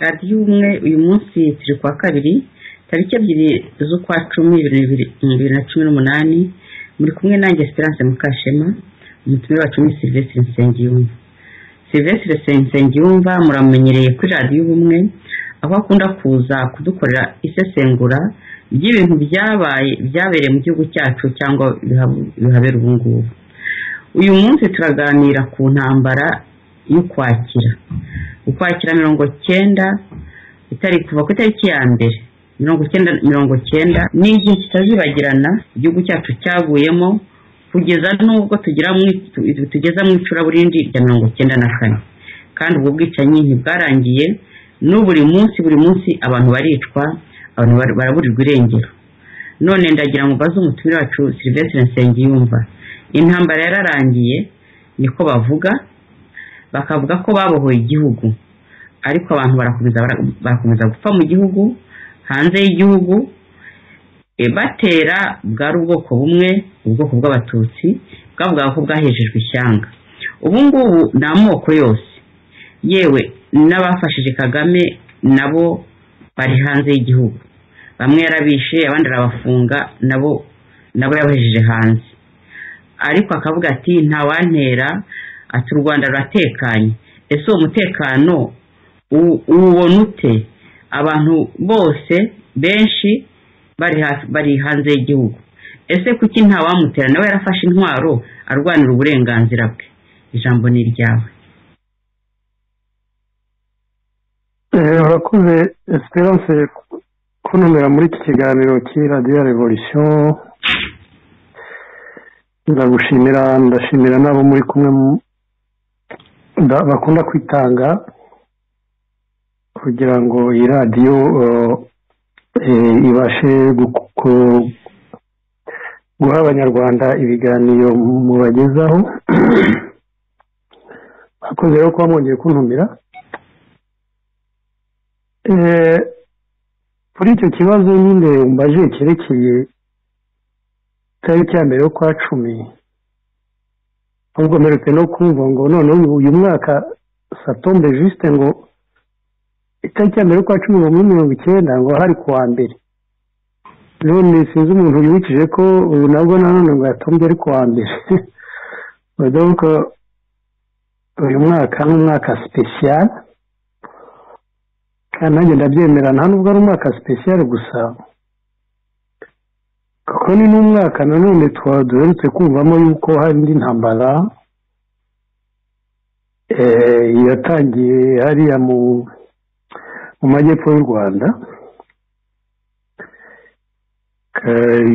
radiyo ubumwe uyu munsi turi kuwa kabiri tariki ebyiri z'ukwa cumi bibiri na cumi n'umunani muri kumwe nanjye esperance mukashema umutumire wacu ni silvestre nsengiyumva silvestre nsengiyumva muramenyereye kuri radiyo ubumwe aho akunda kuza kudukorera isesengura ry'ibintu byabaye byabereye mu gihugu cyacu cyangwa bihabera ubu ngubu uyu munsi turaganira ku ntambara y'ukwakira ukwakira mirongo cyenda itari kuva ku itariki ya mbere mirongo cyenda mirongo cyenda ni igihe kitazibagirana igihugu cyacu cyaguyemo kugeza n'ubwo tugeza mu icuraburindi rya mirongo cyenda na kane kandi ubwo bwicanyi ntibwarangiye n'uburi munsi buri munsi abantu baricwa abantu baraburirwa irengero none ndagira ngo mbaze umutumire wacu silvestre nsengiyumva intambara yararangiye niko bavuga bakavuga ko babohoye igihugu ariko abantu barakomeza gupfa mu gihugu hanze y'igihugu batera bwari ubwoko bumwe ubwoko bw'abatutsi bwavugaga ko bwahejejwe ishyanga ubu ngubu ni amoko yose yewe n'abafashije kagame nabo bari hanze y'igihugu bamwe yarabishe abandi arabafunga nabo nabo yabahejeje hanze ariko akavuga ati ntawantera ati u rwanda ruratekanye ese uwo mutekano uwubona ute abantu bose benshi bari hanze y'igihugu ese kuki ntawamutera nawe yarafashe intwaro arwanira uburenganzira bwe ijambo ni iryawe urakoze esperance kuntumira muri iki kiganiro cy'iradiyo revolisiyo ndagushimira ndashimira n'abo muri kumwe bakunda kwitanga kugira ngo iyi radiyo ibashe guha abanyarwanda ibiganiro mubagezaho bakoze rero kuba mwongeye kuntumira kuri icyo kibazo nyine mbaje cyerekeye itariki ya mbere yo kwa cumi ahubwo mperutse no kumva ngo none uyu mwaka satombe jisite ngo itariki ya mbere yo kwa cumi n'umwe mirongo icyenda ngo hari kuwa mbere none sinzi umuntu wibukije ko ubu nabwo nanone ngo yatombye ari kuwa mbere ko uyu mwaka ni umwaka sipesiyali kandi nanjye ndabyemera nta nubwo ari umwaka sipesiyali gusa kuko ni n'umwaka nanone duherutse kumvamo yuko hari indi ntambara yatangiye hariya mu majyepfo y'u rwanda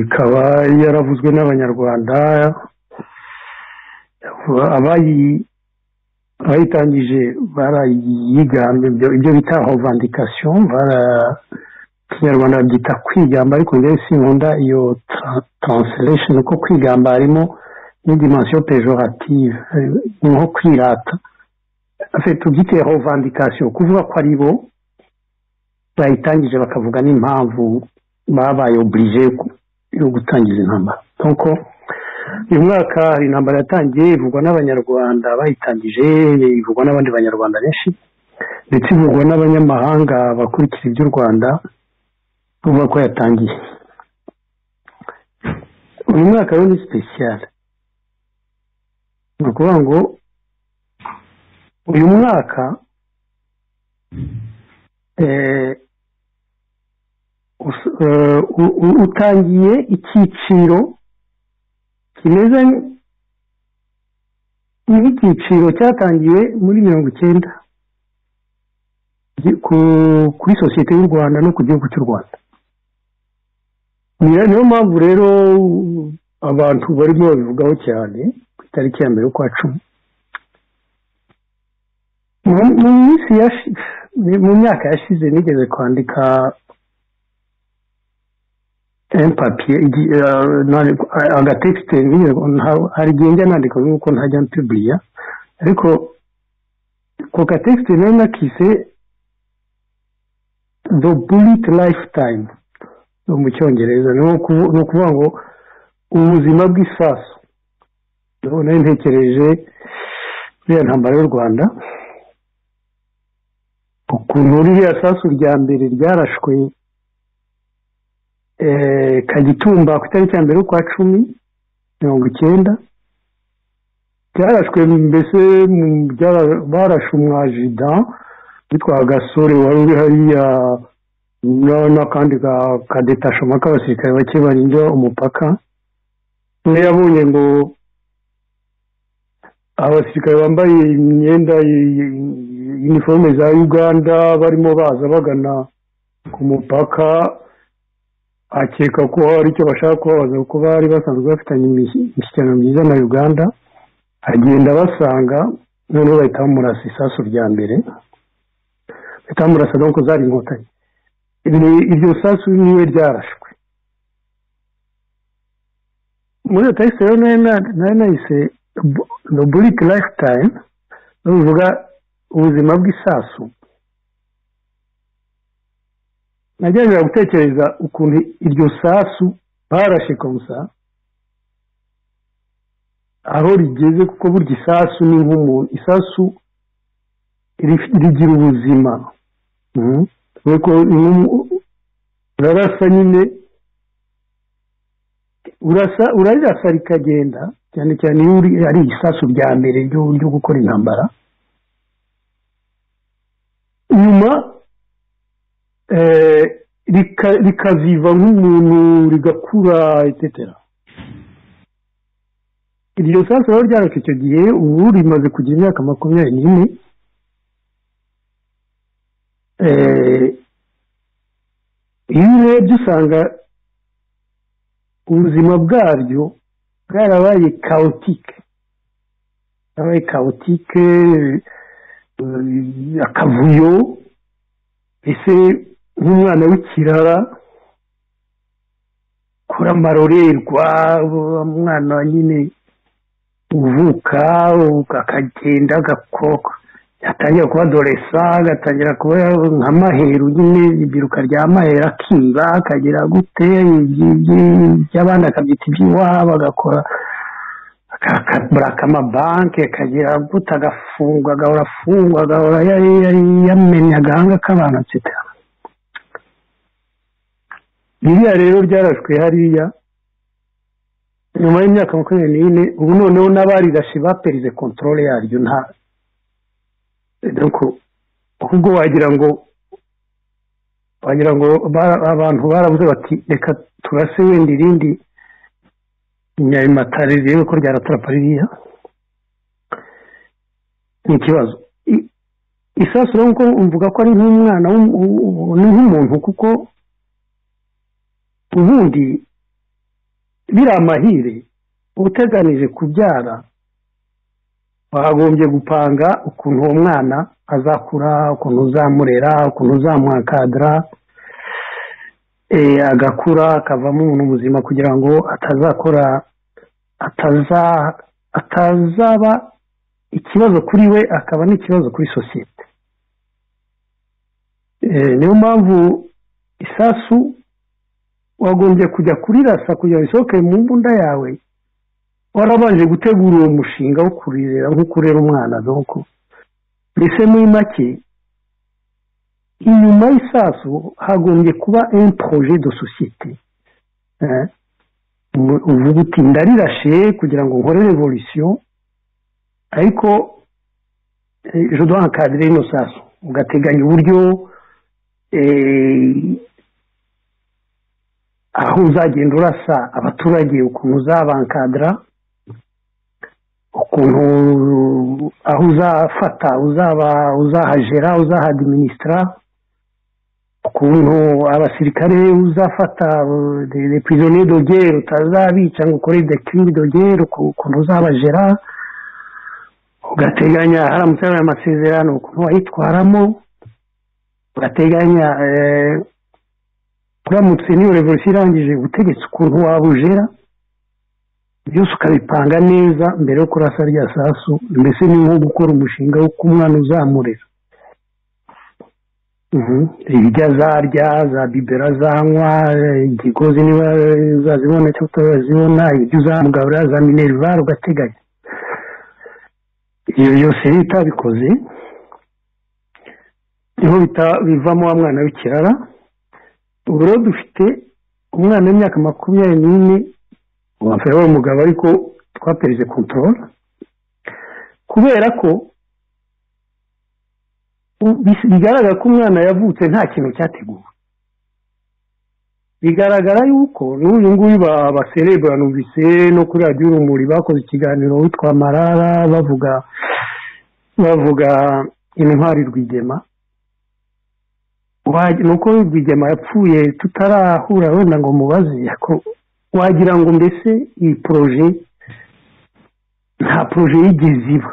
ikaba yaravuzwe n'abanyarwanda abayitangije barayigamba ibyo bita hovandikasiyo kinyarwanda babyita kwigamba ariko njyewe sinkunda iyo taransitiresheni kuko kwigamba harimo n'idimansiyo pejorative ni nko kwirata tubyite hovandikasiyo kuvuga ko ari bo bayitangije bakavuga n'impamvu babaye oburije yo gutangiza intambara nk'uko uyu mwaka hari intambara yatangiye ivugwa n'abanyarwanda bayitangije ivugwa n'abandi banyarwanda benshi ndetse ivugwa n'abanyamahanga bakurikira iby'u rwanda bavuga ko yatangiye uyu mwaka rero ni sipesiyare ni ukuvuga ngo uyu mwaka utangiye icyiciro kimeze nk'icyiciro cyatangiwe muri mirongo icyenda kuri sosiyete y'u rwanda no ku gihugu cy'u rwanda niyo mpamvu rero abantu barimo babivugaho cyane ku itariki ya mbere y'ukwa cumi mu minsi yashize mu myaka yashize nigeze kwandika empapiye agatekisite hari igihe njya nandika nk'uko ntajya mpiburiya ariko ako gatekisite nayo nakise the bullet lifetime mu cyongereza ni ukuvuga ngo ubuzima bw'isasu ndabona ntekereje iriya ntambara y'u rwanda ukuntu ririya sasu rya mbere ryarashwe kagitumba ku itariki ya mbere y'ukwa cumi mirongo icyenda byarashwe mbese barashe umwajida witwa gasore wari uri hariya n'akandi kadetashoma k'abasirikare bake barinda umupaka niyo yabonye ngo abasirikare bambaye imyenda iniforume za uganda barimo baza bagana ku mupaka akeka ko hari icyo bashaka kubabaza kuko bari basanzwe bafitanye imishyikirano myiza na uganda agenda basanga noneho bahita bamurasa isasu rya mbere bahita bamurasa dore ko zari inkotanyi iryo sasu niwe ryarashwe muri iyo tariki rero nayo nahise burike lifetime bivuga ubuzima bw'isasu nagerageza gutekereza ukuntu iryo sasu barashe konsa aho rigeze kuko burya isasu ni nk'umuntu isasu rigira ubuzima urarasa nyine urarirasa rikagenda cyane cyane iyo ari isasu rya mbere ryo gukora intambara nyuma rikaziva nk'umuntu rigakura etetera iryo sasu rero ryarashe icyo gihe ubu rimaze kugira imyaka makumyabiri n'ine iyo urebye usanga ubuzima bwaryo bwarabaye kawutike bwarabaye kawutike akavuyo ese nk'umwana w'ikirara kuri amarorerwa umwana nyine uvuka akagenda agakoka yatangira kuba doresa agatangira kuba nka maheru nyine ibiruka rya maheru akiba akagira gute iby'abandi akabyita iby'iwabo agakora akabura akamabanki akagira gute agafungwa agahora afungwa agahora yamenya agahanga k'abantu etc biriya rero byarashwe hariya nyuma y'imyaka makumyabiri n'ine ubu noneho n'abarirashe baperize kontorore yaryo nta ahubwo wagira ngo wagira ngo abantu barabuze bati reka turase wenda irindi nyabimatare rirebe ko ryaraturapa ririya ni ikibazo isasu rero nkuko mvuga ko ari nk'umwana ni nk'umuntu kuko ubundi biri amahire uteganije kubyara wagombye gupanga ukuntu uwo mwana azakura ukuntu uzamurera ukuntu uzamuhakadara agakura akavamo umuntu muzima kugira ngo atazakora atazaba ikibazo kuri we akaba n'ikibazo kuri sosiyete niyo mpamvu isasu wagombye kujya kurirasa kugira ngo isohoke mu mbunda yawe warabanje gutegura uwo mushinga wo kurirera nk'uko urera umwana nuko mbese muri make inyuma y'isasu hagombye kuba un projet de societe uvuga uti ndarirashe kugira ngo nkore revolution ariko ejo duha kadire y'ino sasu ugateganya uburyo aho uzagenda urasa abaturage ukuntu uzabankadara ukuntu aho uzafata uzaba uzahagera uzahadiminisitara ukuntu abasirikare uzafata reprisonnier dogere utazabica ngo ukore decline dogere ukuntu uzabajera ugateganya haramutse hari amasezerano ukuntu wayitwaramo ugateganya uramutse n'iyo revolution irangije ubutegetsi ukuntu wabujera byose ukabipanga neza mbere yo kurasa rya sasu mbese ni nko gukora umushinga wo umwana uzamurira ibijya zarya za bibera zanywa ikigozi niba uzazibona cyangwa utazibona ibyo uzamugaburira za minerivare ugateganya ibyo byose leta bikoze niho bivamo wa mwana w'ikirara ubu rero dufite umwana w'imyaka makumyabiri n'ine wambaye we umugabo ariko twapereze kontorora kubera ko bigaragara ko umwana yavutse nta kintu cyateguwe bigaragara yuko n'uyu nguyu baserebura numvise no kuri radiyo urumuri bakoze ikiganiro witwa marara bavuga bavuga intwari rwigema nuko rwigema yapfuye tutarahura wenda ngo mubaze wagira ngo mbese iyi poroje nta poroje yigeze iba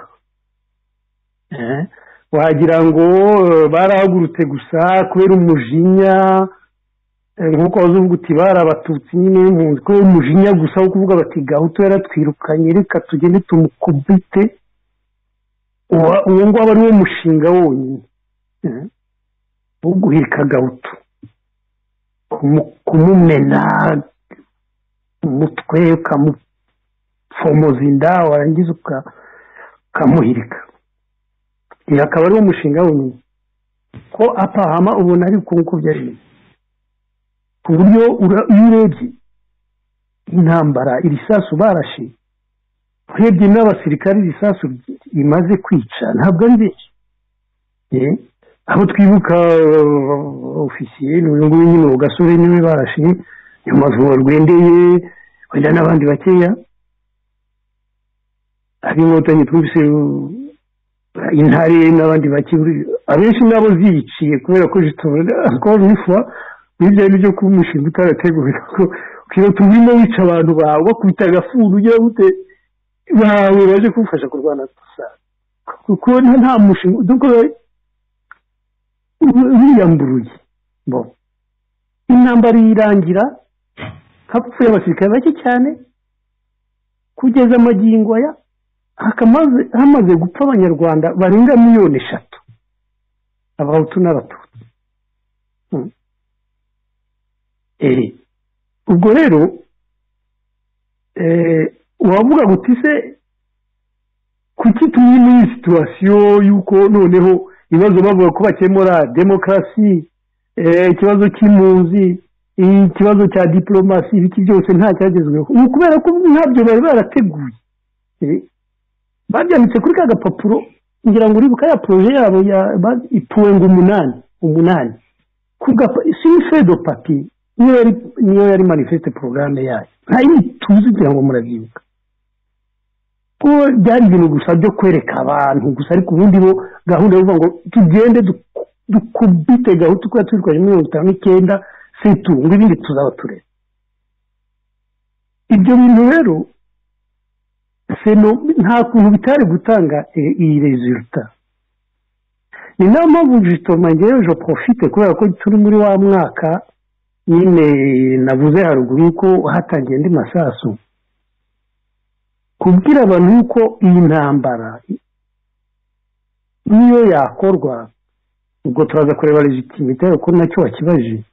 wagira ngo barahagurutse gusa kubera umujinya nk'uko wazuvuga uti barabatutsi nyine y'impunzi kubera umujinya gusa wo kuvuga bati gahutu yaratwirukanye reka tugende tumukubite uwo nguwo ari wo mushinga wonyine wo guhirika gahutu kumumena umutwe ukamufomoza inda warangiza ukamuhirika iyi akaba ari wo mushinga wonyine ko apahama ubona ari uko byari bimeze ku buryo iyo urebye intambara iri sasu barashe urebye n'abasirikare iri sasu rimaze kwica ntabwo ari benshi aho twibuka ofisiye n'uyu nguyu nyine uwo gasore niwe barashe iyo mazu rwendeye wenda n'abandi bakeya ab'inkotanyi twumvise intare n'abandi bakiburi abenshi nabo ziyiciye kubera ko zitobora nifuba n'ibyo ari byo kuba umushinga utarategurira ko ukiba turimo wica abantu bawe bakubita agafuru ugira gute bawe baje kumufasha kurwana gusa kuko nta mushinga doko wiyamburuye bo intambara irangira hapfuye abasirikare bake cyane kugeza amagingo aya hamaze gupfa abanyarwanda barenga miliyoni eshatu abahutu n'abatutsi ubwo rero wavuga ngo se kuki tumwe n'iyi situwasiyo y'uko noneho ibibazo bavuga ko bakemura demokarasi ikibazo cy'impunzi ikibazo cya diporomasi ibiki byose nta cyagezweho ni ukubera ko ntabyo bari barateguye babyanditse kuri ka gapapuro ngira ngo uribuka ya poroje yabo ipuwe ngo umunani umunani sinifedo papi niyo yari manifeste porogaramu yayo ntayo tuzi ngira ngo murabyibuka ko byari ibintu gusa byo kwereka abantu gusa ariko ubundi bo gahunda yo kuvuga ngo tugende dukubite gahunda uko yatwirukanye mirongo itanu n'icyenda situnga ibindi tuzaba tureba ibyo bintu rero nta kuntu bitari gutanga iyi reziruta ni nayo mpamvu jitoma ngewe jo profite kubera ko turi muri wa mwaka nyine navuze haruguru yuko hatangiye andi masasu kubwira abantu yuko iyi ntambara niyo yakorwa ubwo turaza kureba legitimite ko nacyo wakibaje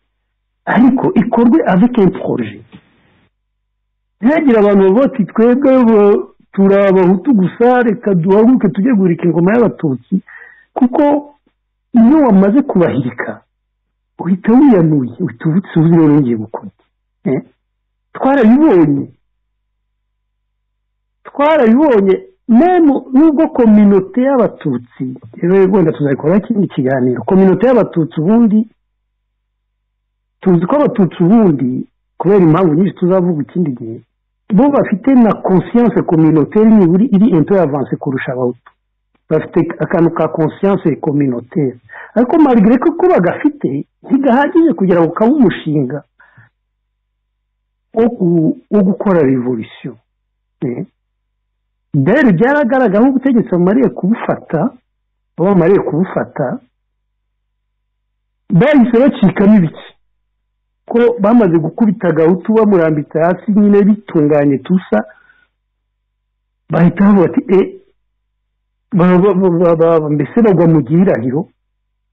ariko ikorwe avike poroje ntihagira abantu bati twebwe turi abahutu gusa reka duhaguruke tujye guhirika ingoma y'abatutsi kuko iyo wamaze kubahirika uhita wiyanuye uhita uvutse uzi rero ngiye gukora twarabibonye twarabibonye nemu nubwo kominote y'abatutsi rero wenda tuzabikora ikindi kiganiro kominote y'abatutsi ubundi tuzi ko abatutsi ubundi kubera impamvu nyinshi tuzavuga ikindi gihe bo bafite na conscience communautaire niburi iri into avance kurusha abahutu bafite akantu ka conscience communautaire ariko malgré ko ko bagafite ntigahagije kugira ngo kaba umushinga wo gukora revolution dore byaragaragara nk'ubutegetsi bamariye kubufata baba bamariye kubufata bahise bacikamo ibiki ko bamaze gukubita gahutu bamurambitse hasi nyine bitunganye tusa bahita bavuga ati e mbese bagwa mu gihirahiro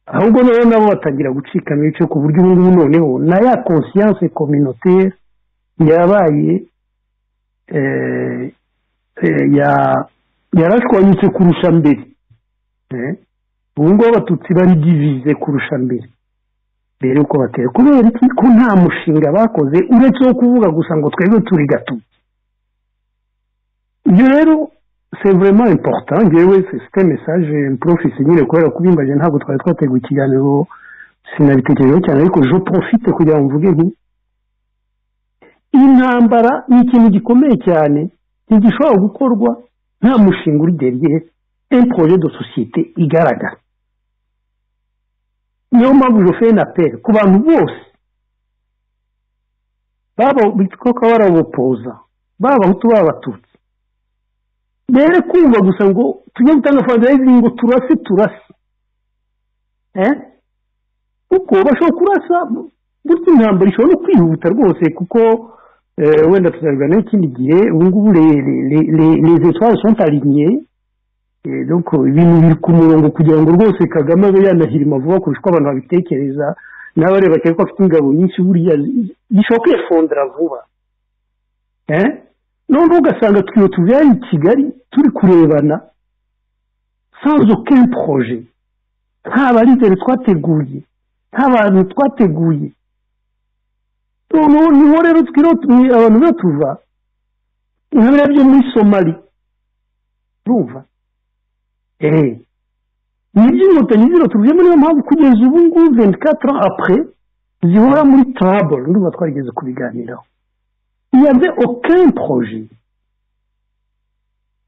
ahubwo noneho nabo batangira gucikamo ibice ku buryo ubu ngubu noneho na ya conscience communautaire yabaye yarashwanyutse kurusha mbere ubu ngubu abatutsi bari divize kurusha mbere mbere yuko batera kubera iki ko nta mushinga bakoze uretse wo kuvuga gusa ngo twebwe turi gatutsi ibyo rero c'est vraiment important ngewe c'était message mprofise nyine kubera kubimbaje ntabwo twari twateguye ikiganiro sinabitekerejeho cyane ariko je profite kugira ngo mvuge nti intambara ni ikintu gikomeye cyane ntigishobora gukorwa nta mushinga uri derye un projet de société igaragara niyo mpamvu joferi na peri ku bantu bose baba bitwa barabopoza baba abahutu baba abatutsi mbere kumva gusa ngo tujye gutanga fondasiyo ngo turase turase kuko bashobora kurasa gutya intambara ishobora no kwihuta rwose kuko wenda tuzabiganiraho ikindi gihe ubu ngubu les étoiles sont alignées ibintu biri ku murongo kugira ngo rwose kagame abe yanahirima vuba kurusha uko abantu babitekereza n'abareba cyane ko afite ingabo nyinshi buriya zishobora kwifondera vuba noneho ugasanga twiwe tubyari i kigali turi kurebana sans aucun projet nta barizere twateguye nta bantu twateguye niho rero twiroteye abantu batuva nka biriya byo muri somali urumva ni iby'inkotanyi zirotujemo niyo mpamvu kugeza ubu ngubu venti katara apure zihora muri taraboro niba twarigeze kubiganiraho iyaze okeni poroje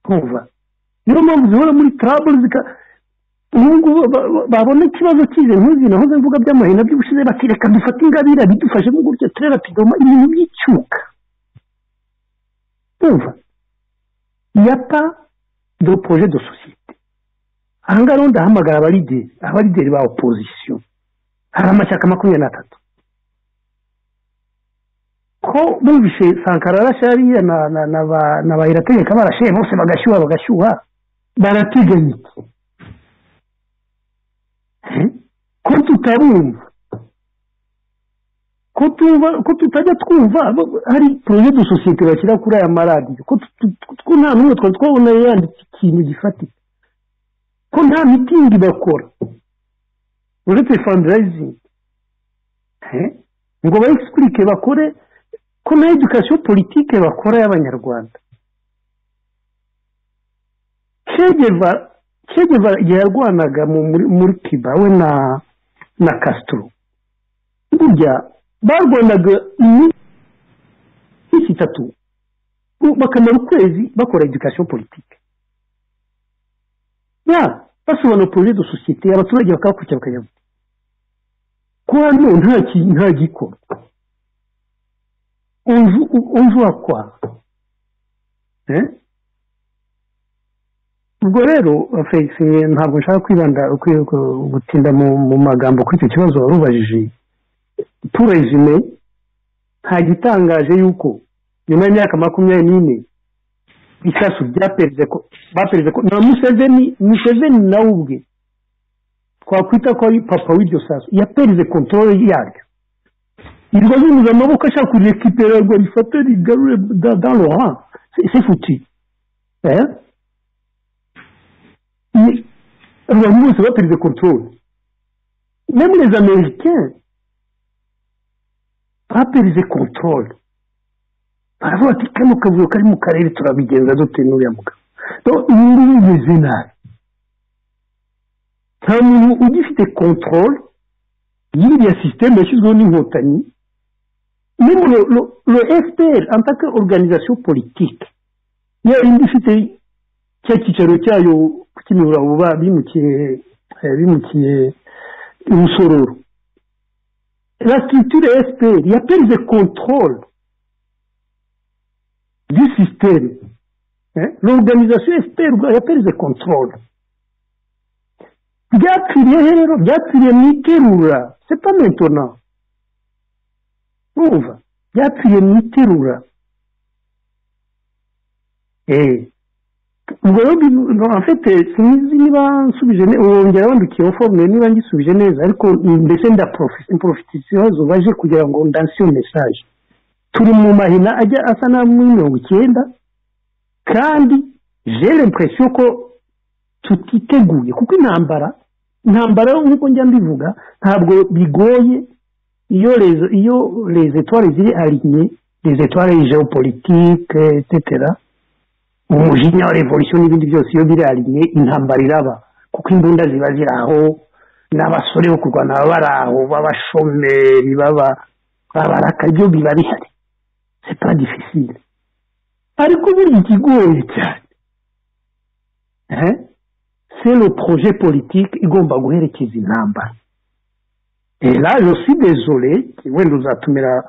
kumva niyo mpamvu zihora muri taraboro ubu ngubu babona ikibazo cy'izo nkuzi nahoze mvuga by'amahina by'ubushize bati reka dufate ingabire bidufashe mu gutya turera pidoma ibintu by'icyuka kumva yapa do poroje do sosiyete aha ngaha rero ndahamagara abarideri abarideri ba opozisiyo hari amashyaka makumyabiri n'atatu ko bumvise sankara arashariya na ba irategeka barashyeye bose bagashyuha bagashyuha barateganya ko tutabumva ko tutajya twumva hari poroje de sosiyete bashyira kuri aya maradiyo ko nta n'umwe twari twabona yanditse ikintu gifatika ko nta mitingi bakora uretse fandirayizingi ngo bayigisipurike bakore ko na edukasiyo politike bakora y'abanyarwanda kegeva igihe yarwanaga muri kiba we na na kasitoro burya barwanaga iminsi itatu bakamara ukwezi bakora edukasiyo politike basobanura poroje de sosiyete abaturage bakabakurikira bakajya ko hano nta gikorwa unzu wakwa ubwo rero ntabwo nshaka kwibanda gutinda mu magambo kuri icyo kibazo wari ubajije turezime nta gitangaje y'uko nyuma y'imyaka makumyabiri n'ine ibisasu bya perezida baperezida na museveni museveni nawe ubwe twakwita ko ari papa w'iryo sasu yapereze kontorore yaryo irwa zuzuza amaboko ashaka kurekipera ngo rifate rigarure dans l'oran c'est foutu abantu bose bapereze kontorore même les américains bapereze kontorore baravuga ati kano kavuyo kari mu karere turabigenza dute n'uriya mugabo ibi ngibi bimeze nabi nta muntu ugifite kontorore y'iriya sisiteme yashyizweho n'inkotanyi memo lo fpr antaka organizasiyo politike ya yindi ifite cya cyicaro cyayo ku kimihuraba bimukiye bimukiye umusororo la structure fpr yaperize kontorore du système l'organisation fpr yapereze controle byapfiriye rero byapfiriye mu iterura sepa mentona urumva byapfiriye mu iterura ubwo rero afite sinzi niba nsubije wongera wandikiyeho forumule niba ngisubije neza ariko mbese ndaprofitisiyo zubaje kugira ngo ndansiyo mesaje turi mu mahina ajya asa na mirongo icyenda kandi jere impresiyo ko tutiteguye kuko intambara intambara nk'uko njya mbivuga ntabwo bigoye iyo rezo iyo rezo etwari ziri arinye rezo etwari geopolitike etetera umujinya wa revolisiyo n'ibindi byose iyo biri arinye intambara iraba kuko imbunda ziba ziri aho n'abasore bo kurwana baba bari aho b'abashomeri baba babarakayo biba bihari c'est pas difficile ariko ubundi ikigoye cyane c'est le projet politique igomba guherekeza intambara et là je suis désolé wenda uzatumira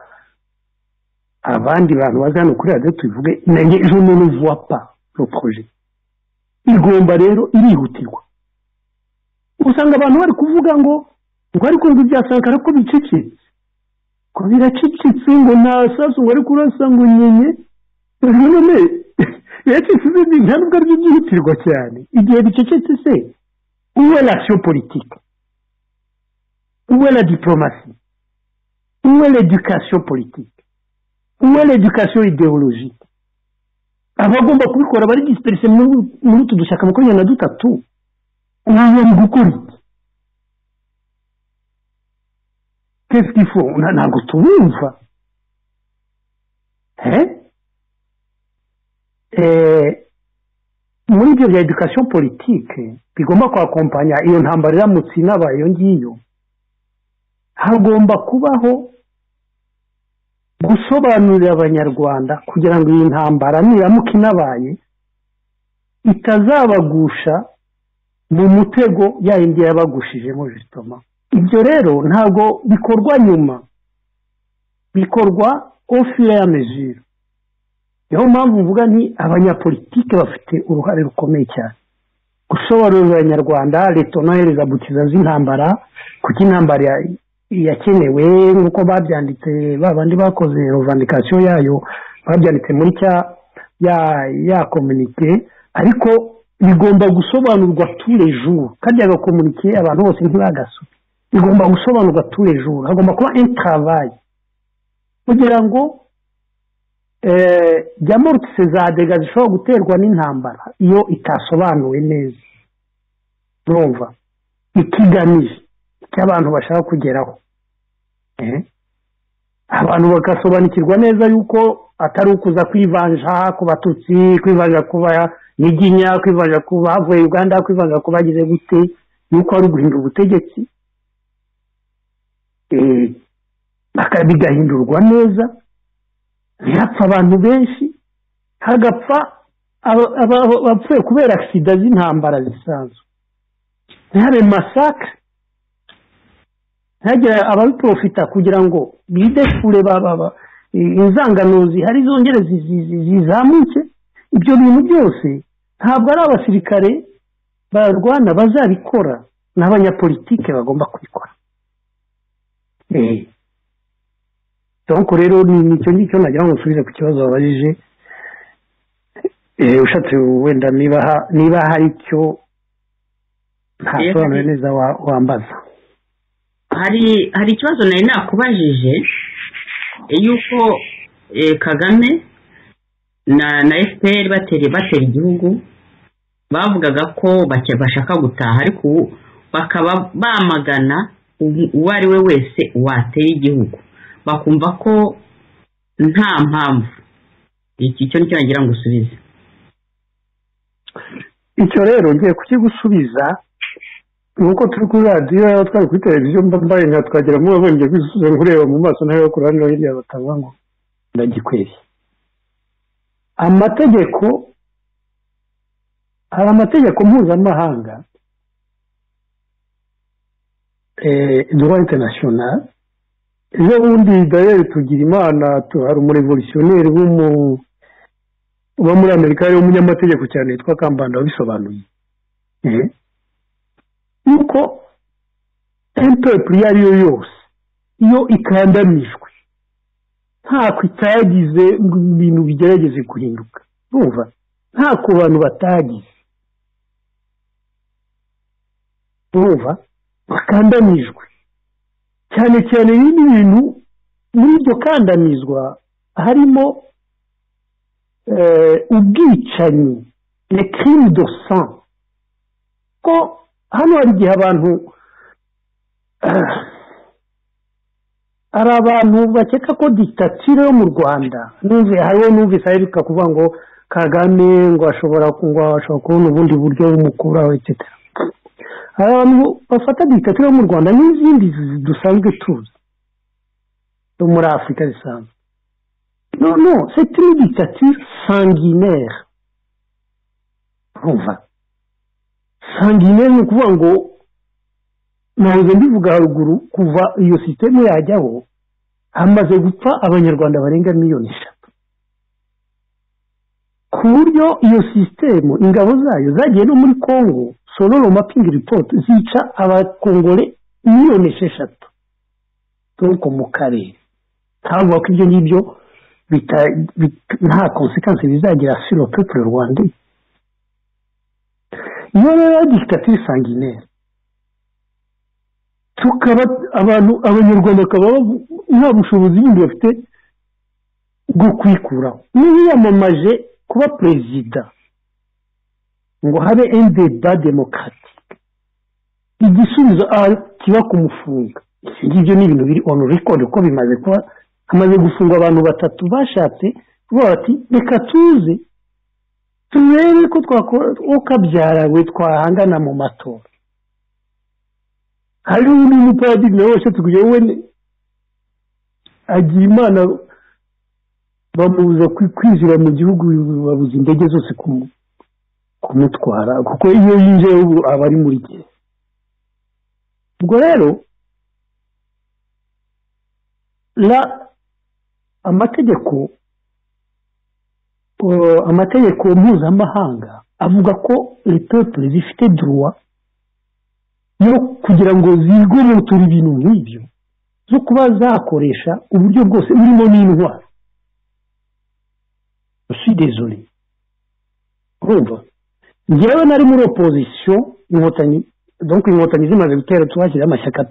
abandi bantu baza hano kuri radiyo tubivuge nanjye je ne le vois pas le projet igomba rero irihutirwa usanga abantu bari kuvuga ngo ngo ariko ngo ibya sankara ko bicecetse ko biracecetse ngo nta sasu ngo ari kurasa ngo nyenye none biracecetse izindi nta nubwo aribyo byihutirwa cyane igihe bicecetse se uwe rasiyo politike uwe la diporomasi uwe l'edukasiyo politike uwe l'edukasiyo ideologike abagomba kubikora bari disiperise muri utu dushyaka makumyabiri na dutatu ubu gukora iki kesike ifu ntabwo tubumva muri ibyo bya edukasiyo politike bigomba kwakompanya iyo ntambara iramutse inabaye iyo ngiyo hagomba kubaho gusobanurira abanyarwanda kugira ngo iyi ntambara niramuka inabaye itazabagusha mu mutego yindi yabagushijemo jisitoma ibyo rero ntabwo bikorwa nyuma bikorwa ofire ya meziro niyo mpamvu mvuga ni abanyapolitike bafite uruhare rukomeye cyane gusobanurira abanyarwanda leta nohereza butiza z'intambara kuko intambara yakenewe nk'uko babyanditse babandi bakoze revandikasiyo yayo babyanditse muri cya ya komunike ariko bigomba gusobanurwa turejuru kajya gakomunikiye abantu bose ntibagasuke bigomba gusobanurwa turejuru hagomba kuba intarabaye kugira ngo jamorutse za dega zishobora guterwa n'intambara iyo itasobanuwe neza urumva ikigamije icyo abantu bashaka kugeraho abantu bagasobanukirwa neza yuko atari ukuza kwivanja ku batutsi kwivanja kuba nyiginya kwivanga ku bavuye uganda kwivanga ku bagize gute yuko ari uguhindura ubutegetsi bigahindurwa neza bihapfa abantu benshi hagapfa abapfuye kubera agisida z'intambara zisanzwe ntihabe masaka ntihagire ababiporofita kugira ngo bidefure inzangano zihari zongere zizamuke ibyo bintu byose ntabwo ari abasirikare barwana bazabikora n'abanyapolitike bagomba kubikora donko rero nicyo ngicyo nagira ngo nsubize ku kibazo wabajije ushatse wenda niba hari icyo ntasobanure neza wambaza hari ikibazo nari nakubajije yuko kagame na na efuperi batera batera igihugu bavugaga ko bashaka gutaha ariko ubu bakaba bamagana uwo ari we wese watera igihugu bakumva ko nta mpamvu iki cyo nicyo nagira ngo usubize icyo rero ngiye kukigusubiza ni uko turi kuri radiyo yaba twari kuri televiziyo mbaye nka twagira ngo wabonye kwisubiza nkureba mu maso nawe ku ruhande hirya batavuga ngo ndagikwiriye amategeko hari amategeko mpuzamahanga duwa international ejo bundi dayeri tugira imana hari umurevolutionneri uba muri amerika yari umunyamategeko cyane witwa kambanda wabisobanuye yuko impepuri iyo ari yo yose iyo ikandamijwe nta kutagize ngo ibintu bigerageze guhinduka urumva nta ku bantu batagize urumva bakandamijwe cyane cyane ibindi bintu muri iryo kandamizwa harimo ubwicanyi le crime de sang ko hano hari igihe abantu hari abantu bakeka ko ditatire yo mu rwanda n'umve hariho n'umvise aheruka kuvuga ngo kagame ngo ashobora kubona ubundi buryo bumukuraho etc hari abantu bafata ditatire yo mu rwanda n'izindi dusanzwe tuzi zo muri afurika zisanzwe no no c'est une dictature sanguinaire urumva sanguinaire ni ukuvuga ngo ntabwo mbivuga haruguru kuva iyo sisiteme yajyaho hamaze gupfa abanyarwanda barenga miliyoni eshatu ku buryo iyo sisiteme ingabo zayo zagiye no muri congo sororo mapingi report zica abakongore miliyoni esheshatu ariko mu karere ntabwo ko ibyo ngibyo nta konsekansi bizagira siro pepure rwanda iyo rero dikitatire sanguinaire tukaba abantu abanyarwanda bakaba nta bushobozi bundi bafite bwo kwikuraho n'iyamamaje kuba perezida ngo habe ende ba demokaratike igisubizo kiba kumufunga ibyo ngibyo ni ibintu biri onu rekodi uko bimaze kuba hamaze gufungwa abantu batatu bashatse kuvuga bati reka tuze turebe ko twakora uko kabyarawe twahangana mu matora hari undi mupadiri nawe washatse kugira wowe agira imana bamubuza kwinjira mu gihugu babuze indege zose kumutwara kuko iyo yinjiye ubu aba ari muri gereza ubwo rero la amategeko amategeko mpuzamahanga avuga ko repepure zifite duruwa yo kugira ngo zigororoture ibintu nk'ibyo zo kuba zakoresha uburyo bwose burimo n'indwara dezore urumva ngewe nari muri opozisiyo inkotanyi donko inkotanyi zimaze gutera tubashyiriyeho amashyaka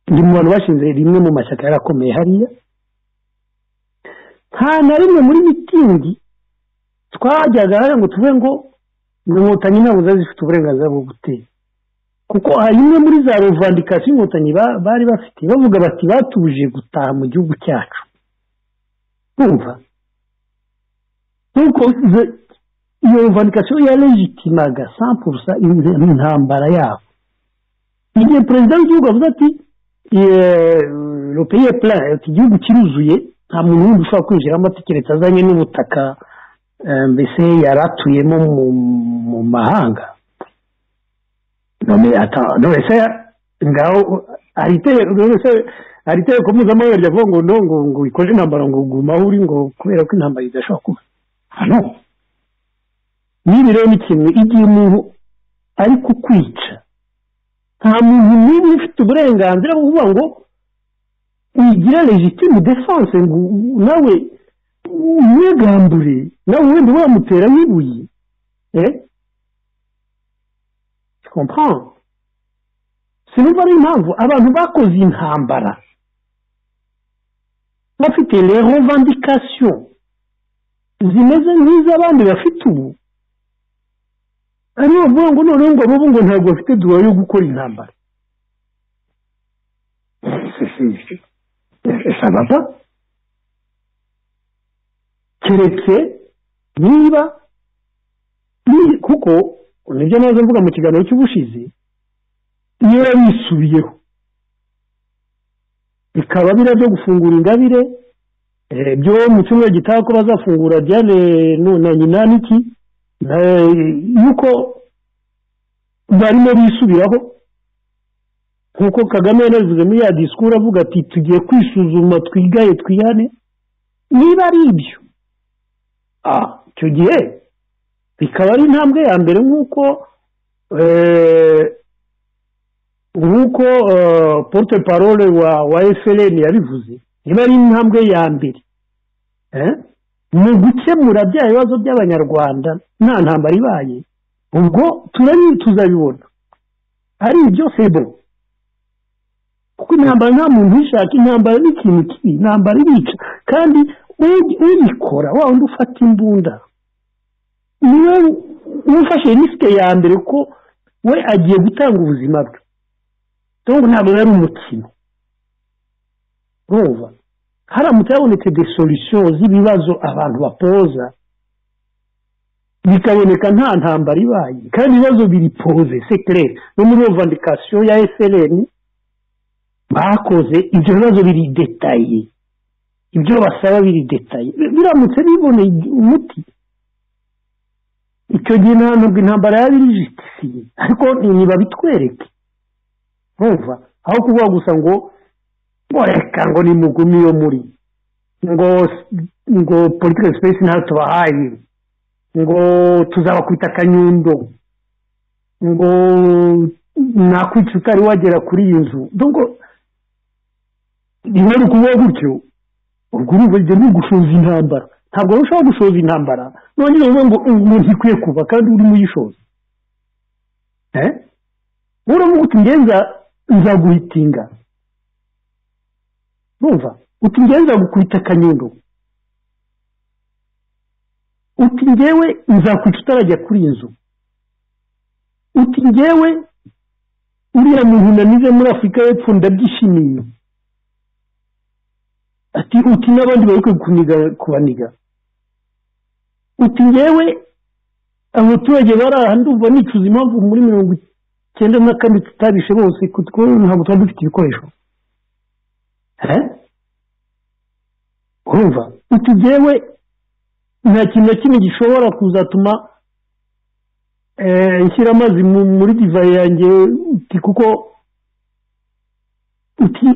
ndi mu bantu bashinze rimwe mu mashyaka yarakomeye hariya nta na rimwe muri mitingi twajyaga hariya ngo tuve ngo inkotanyi ntabwo ziba zifite uburenganzira bwo gutera kuko hari imwe muri za revandikasiyo inkotanyi bari bafite bavuga bati batuje gutaha mu gihugu cyacu bumva nk'uko iyo revandikasiyo yarejitimaga sampurusa intambara yabo igihe perezida w'igihugu avuze ati rupeye pura iki gihugu kiruzuye nta muntu wundi ushobora kwinjiramo keretse azanye n'ubutaka mbese yari atuyemo mu mahanga none ese ngaho hari itegeko mpuzamahanga ryavuga ngo ngo ngo ikoze intambara ngo guma aho uri ngo kubera ko intambara idashobora kuba hano nibi rero ni kimwe igihe umuntu ari kukwica nta muntu n'ubu ufite uburenganzira bwo kuvuga ngo wigira legitime defanse ngo nawe umwegambure nawe wenda wamutera n'ibuye kompamvu sinumva ari impamvu abantu bakoze intambara bafite revandikasiyo zimeze nk'iz'abandi bafite ubu hariho bavuga ngo noneho ngo abo ngo ntabwo bafite duwa yo gukora intambara sababa keretse niba kuko nibyo nazo mvuga mu kiganiro cy'ubushize iyo bisubiyeho bikaba biriya byo gufungura ingabire byo mu cyumweru gitaha ko bazafungura diane na nyina n'iki yuko barimo bisubiraho nkuko kagame yanabivuze muri ya disikuru avuga ati tugiye kwisuzuma twigaye twihane niba ari ibyo icyo gihe bikaba ari intambwe ya mbere nk'uko nk'uko porute parole wa FLN yabivuze niba ari intambwe ya mbere mu gukemura bya bibazo by'abanyarwanda nta ntambara ibaye ubwo tuzabibona ari ibyo sebo kuko intambara nta muntu uyishaka intambara ni ikintu kibi intambara irica kandi ubikora wa undi ufata imbunda niwe ufashe risike ya mbere ko we agiye gutanga ubuzima bwe cyangwa ntabwo yari umukino urumva haramutse habonetse de sorusiyo z'ibibazo abantu bapoza bikaboneka nta ntambara ibaye kandi ibibazo biripoze sekirere no muri vandikasiyo ya esereni bakoze ibyo bibazo biri detaye ibyo basaba biri detaye biramutse biboneye umuti icyo gihe ntabwo intambara yaba irijitisiye ariko ntibabitwereke nkumva aho kuvuga gusa ngo ngo reka ngo ni mugumi yo muri ngo ngo political space ntayo tubahaye ngo tuzabakubita akanyundo ngo nakwica utari wagera kuri iyi nzu ngo rimwe ukuvuga gutyo ubwo urugero ni ugushoza intambara ntabwo urushaho gushoza intambara nongera uvuga ngo umuntu ikwiye kuva kandi urimo uyishoza uravuga uti ngenza nzaguhitinga numva uti ngewe nzagukubita akanyundo uti ngewe nzakwica utarajya kuri iyi nzu uti ngewe uriya muntu nanize muri afurika y'epfo ndabyishimiye ati uti n'abandi bari kuniga kubaniga uti ngewe abaturage bari aha ndumva nicuza impamvu muri mirongo icyenda na kane tutabishe bose kuko ntabwo tuba dufite ibikoresho urumva uti ngewe nta kintu na kimwe gishobora kuzatuma nshyira amazi muri divayi yanjye uti kuko uti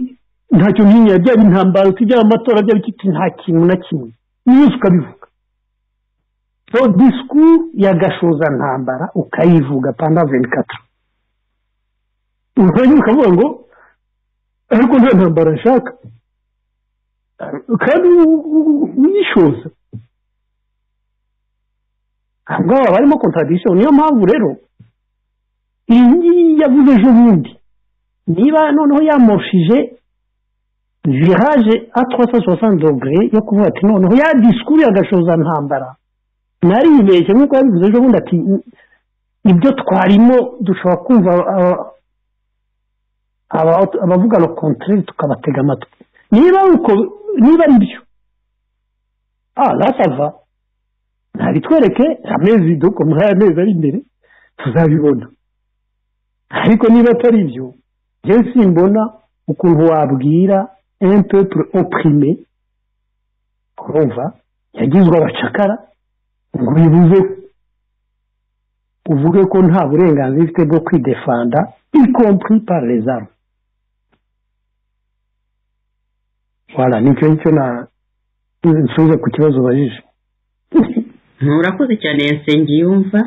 ntacyo ntinya byaba intambara uti byaba amatora byaba iki nta kintu na kimwe niyo ukabivuga so disikuru ya gashoza ntambara ukayivuga panda venikata ukongera ukavuga ngo ariko nta ntambara nshaka kandi uyishoza aha ngaha barimo kontradisiyo niyo mpamvu rero iyi ngiyi yavuze ejo bundi niba noneho yamoshije viraje atwasa sosanzogere yo kuvuga ati noneho ya disikuru yagashoza ntambara naribeshye nk'uko yabivuze ejo bundi ati ibyo twarimo dushobora kumva abavuga ngo kontorere tukabatega amatwi niba niba ari byo aha nasava ntabitwereke amezi doko muri aya mezi ari imbere tuzabibona ariko niba atari ibyo njyewe simbona ukuntu wabwira empepure opurime urumva yagizwe abacakara ngo bibuze uvuge ko nta burenganzira ifite bwo kwidefanda ikompuri pararezamu wala nicyo nicyo na nsubize ku kibazo ubajije nturakoze cyane yasengeye yumva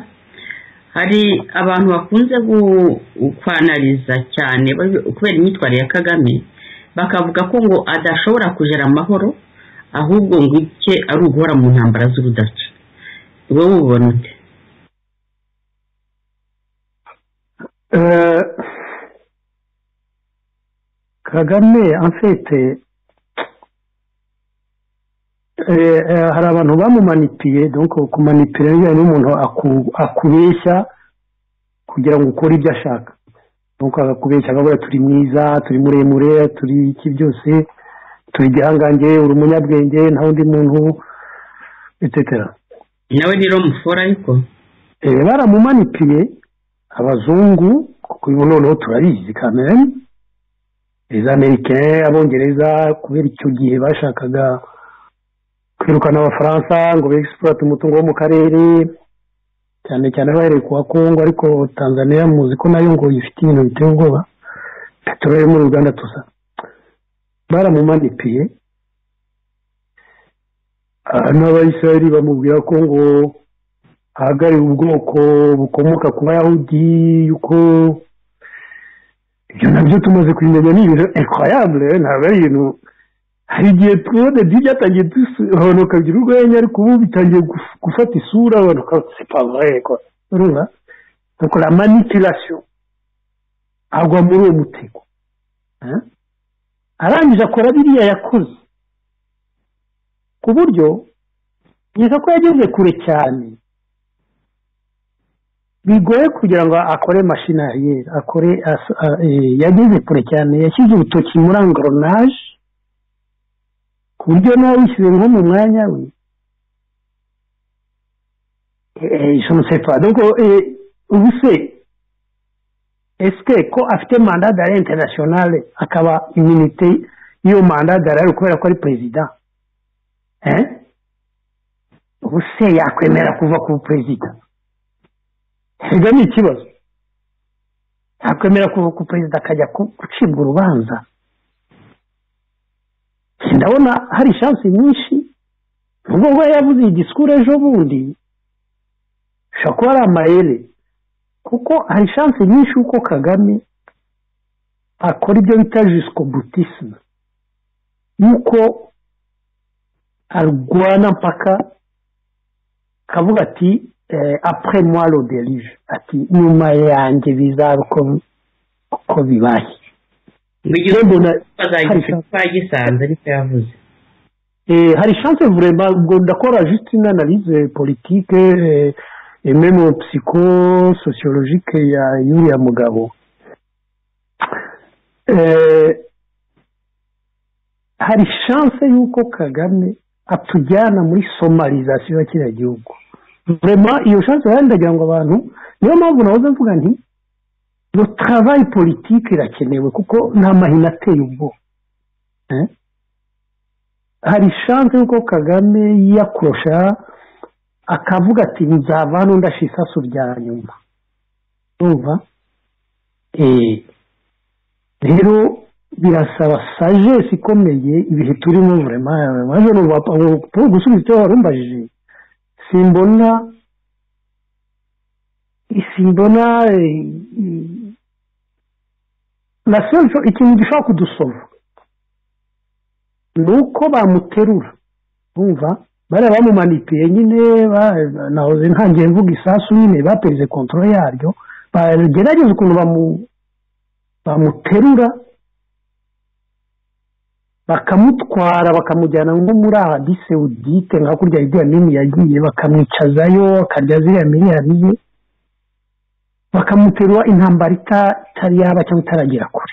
hari abantu bakunze kwanariza cyane kubera imyitwarire ya kagame bakavuga ko ngo adashobora kujera amahoro ahubwo ngo icye ari uguhora mu ntambara z'urudaca wowe ubona ute kagame afite hari abantu bamumanipiye dore kumanipira bijyanye n'umuntu akubeshya kugira ngo ukore ibyo ashaka nuko akakubeshya akabura turi mwiza turi muremure turi iki byose turi igihangange uri umunyabwenge nta wundi muntu etetera nawe ni romufora ariko baramumanipiye abazungu kuko ubu noneho turabizi kamere iza amerika abongereza kubera icyo gihe bashakaga kwirukana abafaransa ngo begisiporate umutungo wo mu karere cyane cyane bahereye ku bakungu ariko tanzania muzi ko nayo ngo ifite ibintu biteye ubwoba peteroli muri uganda tuza baramumanipiye n'abayisiraheli bamubwira ko ngo ahagarare ubwoko bukomoka ku bayahudi yuko ibyo nabyo tumaze kubimenya ni ibintu ekwayabure ntabwo ari ibintu hari igihe tubona byatangiye dusohonoka bigira urwenya ariko ubu bitangiye gufata isura abantu ukaba urumva bakora manipirasiyo agwa muri uwo mutego arangije akora biriya yakoze ku buryo kugeza ko yageze kure cyane bigoye kugira ngo akore mashinariyeri akore yageze kure cyane yashyize urutoki muri angoronaje ku buryo nawe wishyize nko mu mwanya we ubu se esike ko afite manda dara interinasiyonale akaba iminite y'iyo manda dara kubera ko ari perezida ubu se yakwemera kuva ku perezida ibyo ni ikibazo yakwemera kuva ku perezida akajya gucibwa urubanza ndabona hari ishansi nyinshi nubwo bwo yavuze igisikuru ejo bundi ushobora kuba ari amayeri kuko hari ishansi nyinshi uko kagame akora ibyo bita jisiko butisime yuko arwana mpaka akavuga ati apure mwaro derije ati nyuma yanjye bizaba uko bibaye ngo igihe bazagisanze ariko yavuze hari shanse vurema ubwo ndakora jusitine analize politike memo psycho sociologique ya yuriya mugabo hari shanse y'uko kagame atujyana muri somarizasiyo ya kiriya gihugu vurema iyo shanse rero ndagira ngo abantu niyo mpamvu nahoze mvuga nti iyo travayi politiki irakenewe kuko nta mahina ateye ubwoba hari shanse y'uko kagame yiyakurusha akavuga ati nzava hano ndashisasu rya nyuma urumva rero birasaba sajesi ikomeye ibihe turimo burema waje gusubiza icyo warumbajije simbona simbona na ikintu gishobora kudusoma ni uko bamuterura bumva bariya bamumanitiye nyine nahoze ntangiye mvuga isasu nyine bapereze kontorore yaryo bagerageza ukuntu bamuterura bakamutwara bakamujyana nko muri adise udite nka kurya iriya nini yagiye bakamwicazayo akarya ziriya miliyari ye bakamuterura intambara itari yaba cyangwa itaragera kure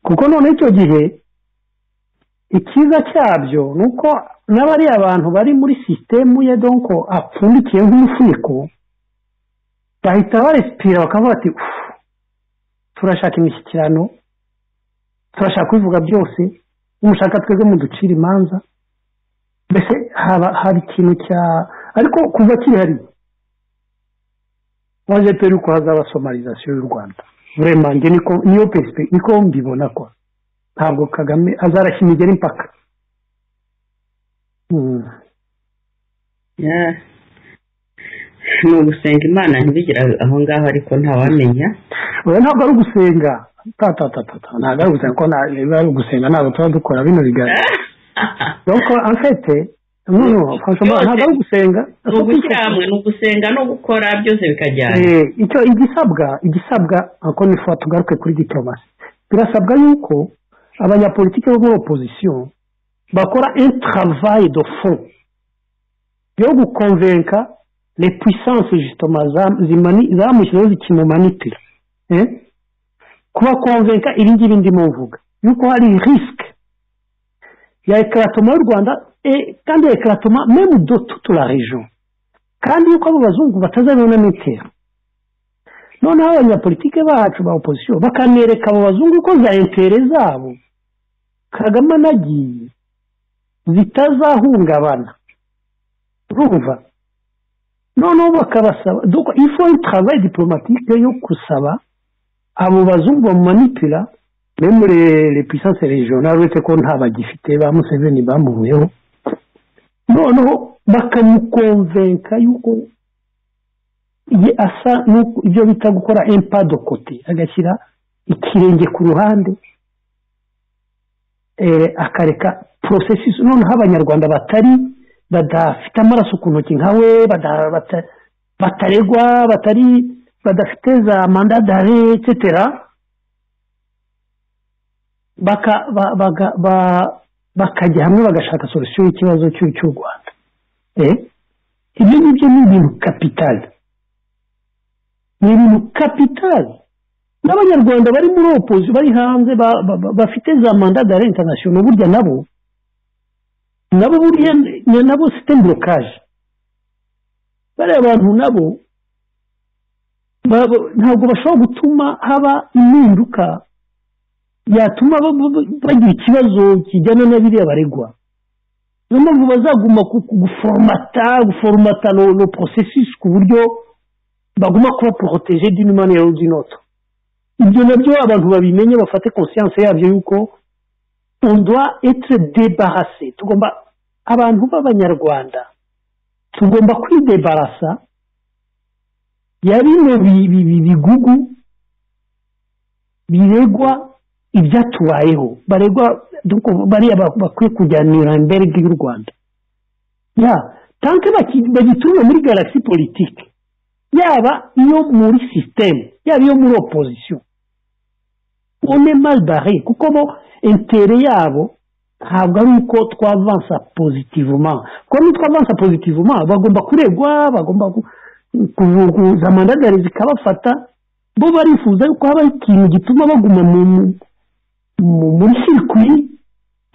kuko none icyo gihe ikiza cyabyo ni uko n'abariya bantu bari muri sisitemu ye donko apfundikiye nk'umufuniko bahita baresipira bakavuga ati turashaka imishyikirano turashaka kubivuga byose n'umushaka twebwe mu ducira imanza mbese haba ikintu cya ariko kuva kihari waje pe yuko hazaba somarizasiyo y'u rwanda buremange niyo perisipe niko mbibona ko ntabwo kagame azarashya imigeri impaka ni ugusenga imana ntibigire aho ngaho ariko ntawamenya ntabwo ari ugusenga tatatatata ntabwo ari ugusenga ko niba ari ugusenga ntabwo tuba dukora bino biganiro nuko afite ntabwo ari ugusenga ni ugushyira hamwe ni ugusenga no gukora byose bikajyana icyo igisabwa igisabwa ako ni fo tugaruke kuri diplomasi birasabwa yuko abanyapolitiki bo muri opozisiyo bakora intaravayi do fo yo gukonvenka le puissance jitoma zamushyizeho zikimumanitira kubakonvenka iri ngiri ndimo mvuga yuko hari risike ya ekaratoma y'u rwanda kandi ekaratoma memu do tutura rejo kandi yuko abo bazungu batazabona n'itera noneho abanyapolitike bacu ba opozisiyo bakanereka abo bazungu ko za intere zabo kagame anagiye zitazahungabana urumva noneho bakabasaba dore ifu travayi diporomatike yo gusaba abo bazungu bamumanitira memurere puissance regionale uretse ko nta bagifite ba museveni bamuvuyeho noneho bakamukonvenka yuko ye asa ibyo bita gukora empado kote agashyira ikirenge ku ruhande akareka porosesi noneho abanyarwanda batari badafite amaraso ku ntoki nka we bataregwa batari badafite za mandadare etsetera bakajya hamwe bagashaka solusiyo y'ikibazo cy'u rwanda ibyo ngibyo ni ibintu kapitali ni ibintu kapitali n'abanyarwanda bari muri opozi bari hanze bafite za manda da intanashono burya nabo nabo burya nabo site burokaje bariya abantu nabo ntabwo bashobora gutuma haba impinduka yatuma bagira ikibazo kijyana na biriya baregwa niyo mpamvu bazaguma guforomata guforomata no porosesisi ku buryo baguma kuba poroteje dini ya rudinoto ibyo nabyo abantu babimenye bafate konsiyanse yabyo yuko ondwa etire debarase tugomba abantu b'abanyarwanda tugomba kwidebarasa ya bino bigugu biregwa ibyatubayeho baregwa bariya bakwiye kujyanira imbere y'u rwanda ya tanke bagituye muri galagisi politiki yaba iyo muri sisiteme yaba iyo muri opozisiyo one bare kuko bo intere yabo ntabwo ari uko twavansa pozitivuma kuko nitwavansa pozitivuma bagomba kuregwa bagomba kuvuguza mandadari zikabafata bo barifuza yuko habaho ikintu gituma baguma muri sirikwi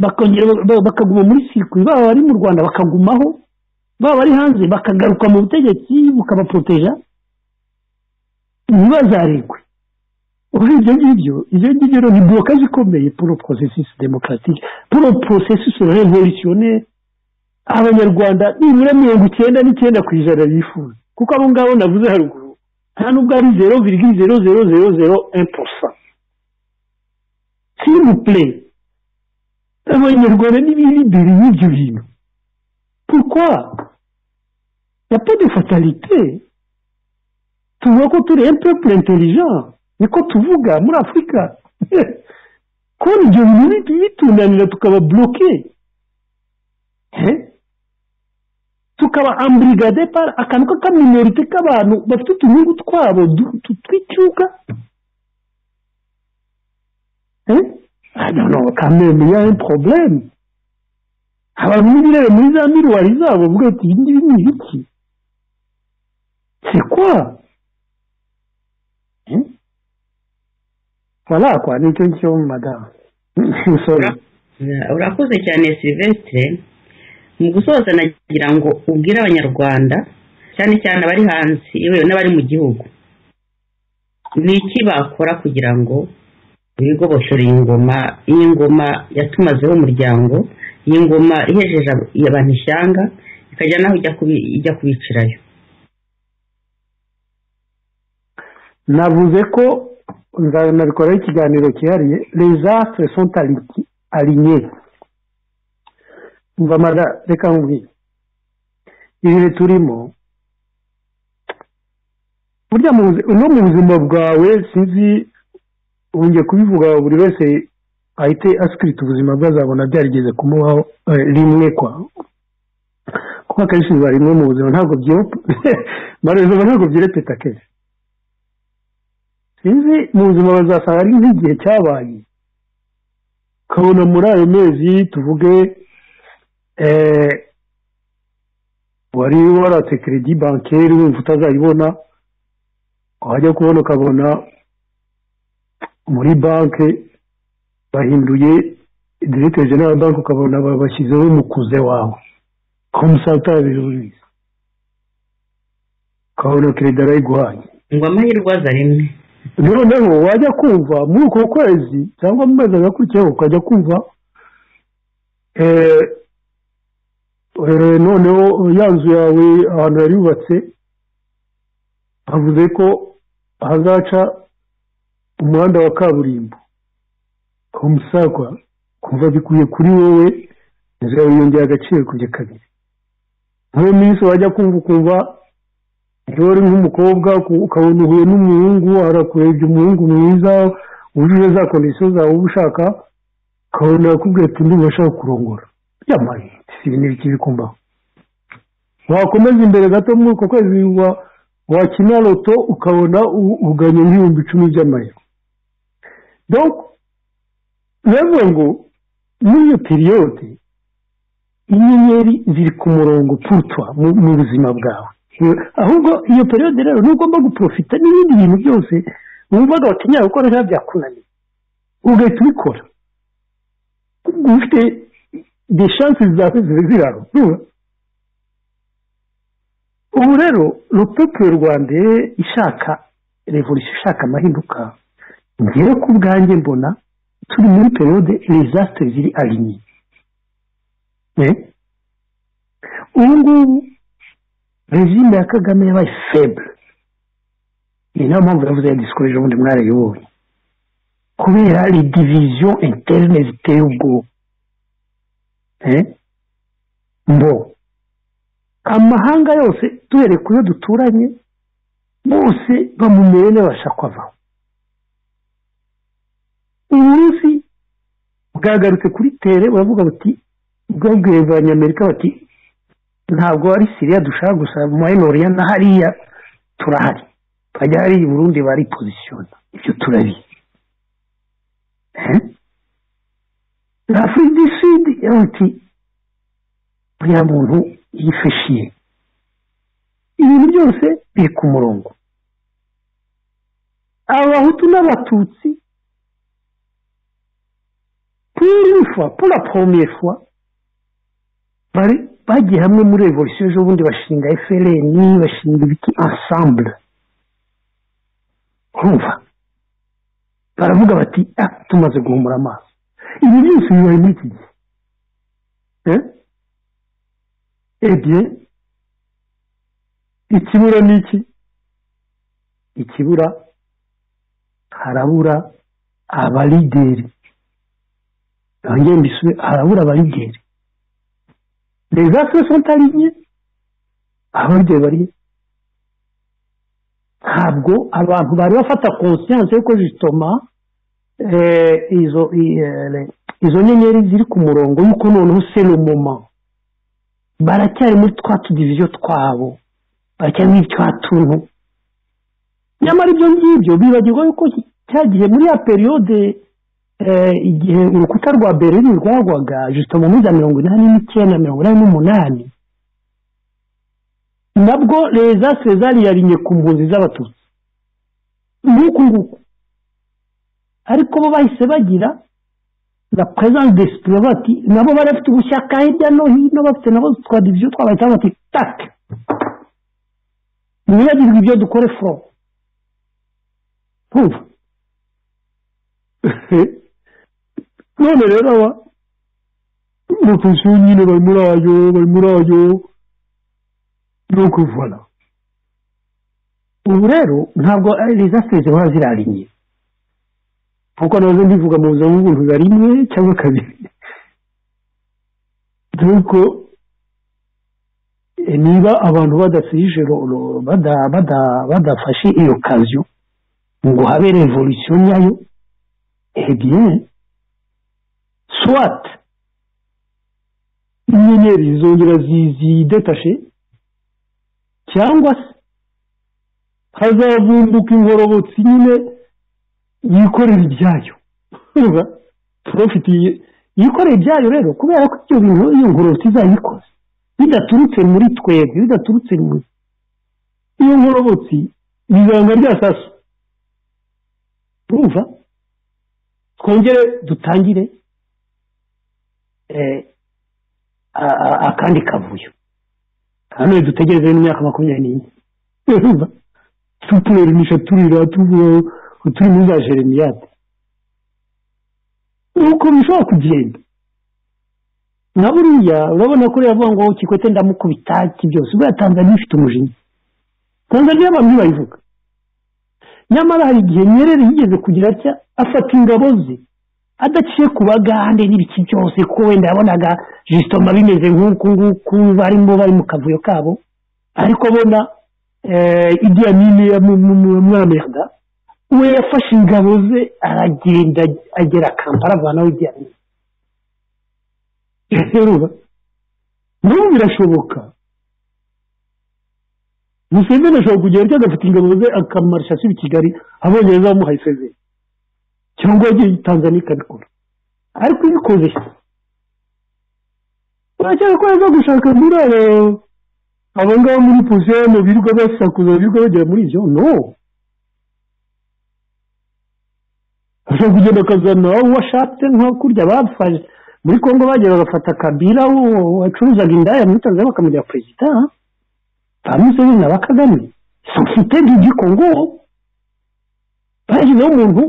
bakaguma muri sirikwi baba bari mu rwanda bakagumaho baba bari hanze bakagaruka mu butegetsi bukabaporoteja ntibazaregwe ubu ibyo ngibyo ibyo ngibyo ni borokaje ikomeye poro porosesisi demokaratike poro porosesisi revolutione abanyarwanda nibura mirongo icyenda n'icyenda ku ijana bifuza kuko abo ngabo navuze haruguru nta nubwo ari zero virgule zero zero zero zero imporosa singupure abanyarwanda n'ibindi y'ibyo bintu pourquoi ya peu de fatalité tuvuga ko turi un peuple intelligent niko tuvuga muri afurika kubona ibyo bintu bitunanira tukaba buroke tukaba amburigade pari akantu k'akaminorite k'abantu bafite utunyungu twabo twicyuka noneho kamenya porobulemu abantu n'ibirere muri za miruwari zabo bavuga bati ibi ngibi ni ibiki sekwa warakwa ni cyo cyo madamu urakoze cyane silvestre mu gusoza nagira ngo ubwire abanyarwanda cyane cyane abari hanze yewe n'abari mu gihugu ni iki bakora kugira ngo bigoboshore iyi ngoma iyi ngoma yatumazeho umuryango iyi ngoma ihejeje abantu ishyanga ikajya naho ijya kubicirayo navuze ko nabikoraho ikiganiro cyihariye rezasitire senta arinye mvamara reka nkubwire ibihe turimo burya no mu buzima bwawe sinzi wongeye kubivuga buri wese ahite asikirita ubuzima bwe azabona byarigeze kumubaho rimwe kwa kuko akenshi biba rimwe mu buzima ntabwo byoroha ntabwo byirepeta kenshi sinzi mu buzima bazasanga ari nk'igihe cyabaye ukabona muri ayo mezi tuvuge wari waratse keredi bankeri wumva utazayibona wajya kubona ukabona muri banki bahinduye direkite jenera banki ukabona bashyizeho umukuze wawe komusanta biruriza ukabona keredi arayiguhaye ngo amahirwe aza rimwe noneho wajya kumva muri uko kwezi cyangwa mu mezi agakurikiyeho ukajya kumva noneho ya nzu yawe ahantu yari yubatse havuze ko hazaca umuhanda wa kaburimbo umusakwa kumva bikuye kuri wowe inzu yawe yongera agaciro kujya kabiri nk'iyo minsi wajya kumva ukumva iyo uri nk'umukobwa ukabona uhuye n'umuhungu harakurebye umuhungu mwiza wujuje za kondisiyo zawe uba ushaka ukabona akubwira ati undi bashaka kurongora byamare si ibintu bikibikumbaho wakomeza imbere gato muri uko kwezi wakina loto ukabona uganye nk'ibihumbi icumi by'amayero donc bivuga ngo muri iyo periyode inyenyeri ziri ku murongo putwa mu buzima bwawe ahubwo iyo periyode rero ntugomba guporofita n'ibindi bintu byose wumvaga watinyara gukora biba byakunaniye ugahita ubikora ufite de shansi zawe zirarura ubu rero rupapuro rwa mbere ishaka revolisiyo ishaka amahinduka ngewe ku bwanjye mbona turi muri periyode rezasite ziri arinye ubu ngubu regime ya kagame yabaye feble ni nayo mpamvu yavuze ya disikoreje ubundi mwarayibonye kubera rediviziyo interine ziteye ubwoba mbo amahanga yose duhereye ku yo duturanye bose bamumere n'abashaka avaho uburusi bwagarutse kuri tere buravuga buti bwabwiye abanyamerika bati ntabwo ari siriya dushaka gusa mu mayenoriya na hariya turahari hajya hari i burundi bari pozisiyona ibyo turabizi na afurika du sud ati buriya muntu yifashiye ibintu byose biri ku murongo abahutu n'abatutsi purifwa pura pomefwa bagiye hamwe muri revolisiyo ejo bundi bashinga efereni bashinga ibiti ansambure urumva baravuga bati tumaze guhumura amaso ibi byose bibaye muri iki gihe ebye ikibura ni iki ikibura harabura abalideri nongeye mbisube harabura abalideri rezasire senta rimwe abaryo bari ntabwo abantu bari bafata konsiyanse yuko zitoma izo nyenyeri ziri ku murongo yuko noneho seno moma baracyari muri twa tudiviziyo twabo baracyari muri twa tuntu nyamara ibyo ngibyo bibagirwa yuko cyagiye muri ya periyode igihe urukuta rwa bereri rwagwaga jisito mu minsi ya mirongo inani n'icyenda mirongo inani n'umunani nabwo reza sezari yarinye ku mpunzi z'abatutsi nk'uku nguku ariko bo bahise bagira na perezidanti desipure bati nabo bari bafite ubushyaka hirya no hino bafite nabo twa diviziyo twabahita bati take ntibibagirwe ibyo dukore foro nkumva none rero aba bakuzuye nyine bari muri ayo bari muri ayo ni ukuvura ubu rero ntabwo ari rezasitezi ziba zirariye kuko nazo ndivuga mu buzima bw'ubuntu biba rimwe cyangwa kabiri dore ko niba abantu badasirije badafashe iyo kaziyo ngo habe revolisiyo nyayo ebyiri swat inyenyeri zongera zidetashe cyangwa se hazavumbuka ingororotsi nyine yikorera ibyayo porofiti yikorera ibyayo rero kubera ko ibyo bintu iyo ngororotsi izayikoze bidaturutse muri twebwe bidaturutse muri iyo ngororotsi bizanga rya saso urumva twongere dutangire akandi kavuyo hano dutegereze n'imyaka makumyabiri n'ine urumva tuturerumisha turira turi muri za jeremiyate nuko bishobora kugenda na buriya urabona ko rero ngo kikwete ndamukubita iki byose ubwo tanzaniya ifite umujinya tanzaniya abantu ntibayivuga nyamara hari igihe nyerere yigeze kugira atya afata ingabo ze adaciye ku bagande n'ibiki byose kuko wenda yabonaga jisitoma bimeze nk'uku nguku barimo bari mu kavuyo kabo ariko abona ibyo yamini yamwamiraga we yafashe ingabo ze aragenda agera kampala avanaho ibyo yamini nabo birashoboka museveni ashobora kugenda cyangwa agafata ingabo ze akamarusha ashyira i kigali abongereza bamuhaye isezeri cyangwa yagiye tanzania ikabikora ariko ibikoze baracyakora no gushaka miliyoni abo ngabo muri puse mu birirwa basakuza ibigo bagera muri ibyo no ushobora kugenda ukazana uwo ashatse nko kurya bapfaje muri congo bagera bagafata kabira wacuruzaga indaya muri tanzania bakamujya perezida ba museveni na ba kagame sosiyete y'igikongo bashyizeho umuntu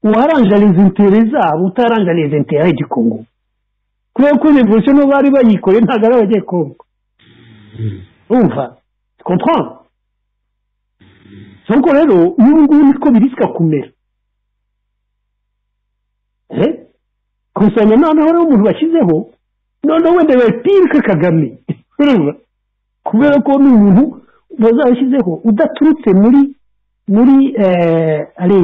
uwaranja les intere zabo utaranja les intere y'igikongo kubera ko revolution n'ubu bari bayikore ntabwo ari abagiye kongo urumva comprendre nuko rero n'ubu ngubu niko birisika kumera gusa noneho rero umuntu bashyizeho noneho wenda bapirike kagame urumva kubera ko ni umuntu bazashyizeho udaturutse muri muri ari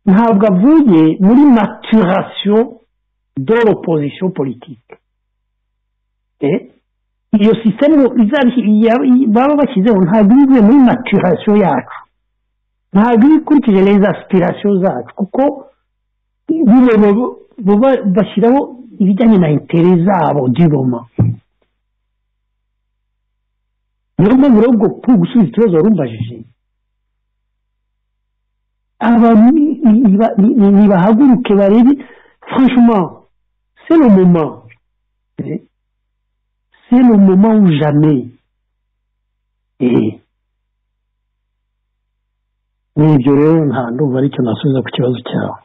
ntabwo avuye muri maturasiyo do l'opposition politike iyo sisiteme baba bashyizeho ntabwo iba ivuye muri maturasiyo yacu ntabwo iba ikurikije neza asipirasiyo zacu kuko bashyiraho ibijyanye na intere zabo diroma niyo mpamvu rero ubwo kuri gusubiza ikibazo wari umbajije abantu nibahaguruke barebe franchement c'est le moment c'est le moment ou jamais ni ibyo rero nta ndumva aricyo nasubiza ku kibazo cyawe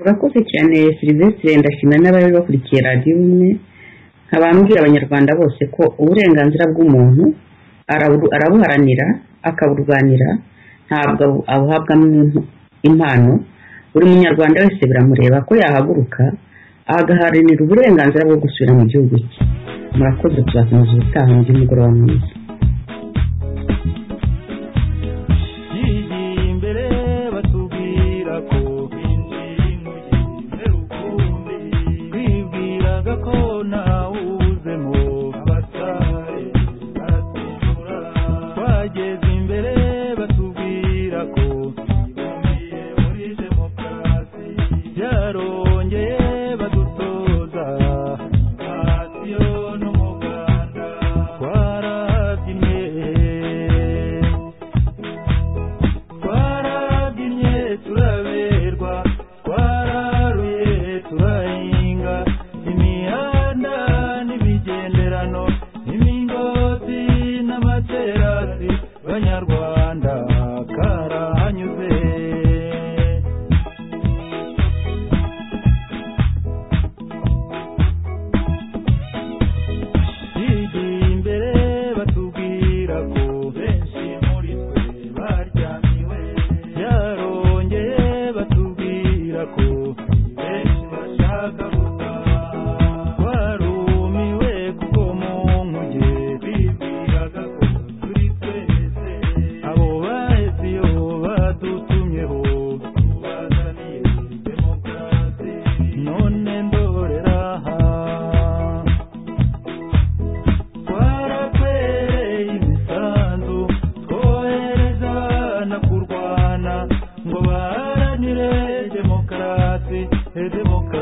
urakoze cyane silivesitire ndashima n'abari bakurikiye radiyo imwe nkaba mbwira abanyarwanda bose ko uburenganzira bw'umuntu arabuharanira akaburwanira ntabwo abuhabwamo impano buri munyarwanda wese biramureba ko yahaguruka agaharanira uburenganzira bwo gusubira mu gihugu cye murakoze tubakomeza ubutaha undi mugoroba mwiza democracy, democracy.